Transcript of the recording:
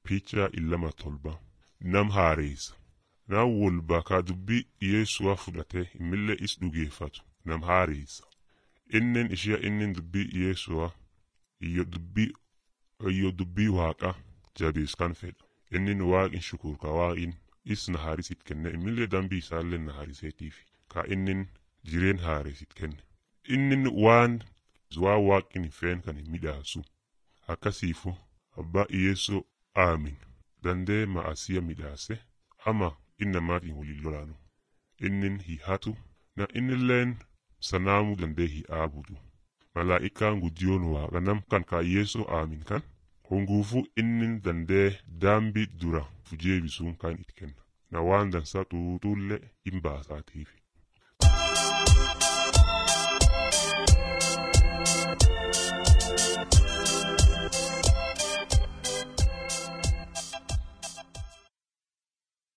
picha illama tolba nam haareessa nam wolba kaa dubbii dhiyeessuwa fudhate immillee is dhugeeffatu nam haareessa innen ishia innin dubbii dhiyeessuwa iyyo dubbii iyyo dubbii waaqa jabees kan fedha innin waaqin shukur ka waaqin is na haarisit kenne immillee dambii isaallee na haariseetiif ka innin jireen haaresit kenne innin waan waan waaqin hin feen kan hin midhaasu akkasiifu abbaa dhiyeessoo aamin dandee ma'asiya midhaase ama innamaatiin waliin lolaanu innin hi hatu na innilleen sanaamuu dandee hi aabudu malaa'ikaan guddiyoon waaqa nam kan kaayyeessoo aamin kan honguufuu innin dandee daambii dura fujeebisuun kan it kenna na waan dansaa xuuxuullee hin baasaatiif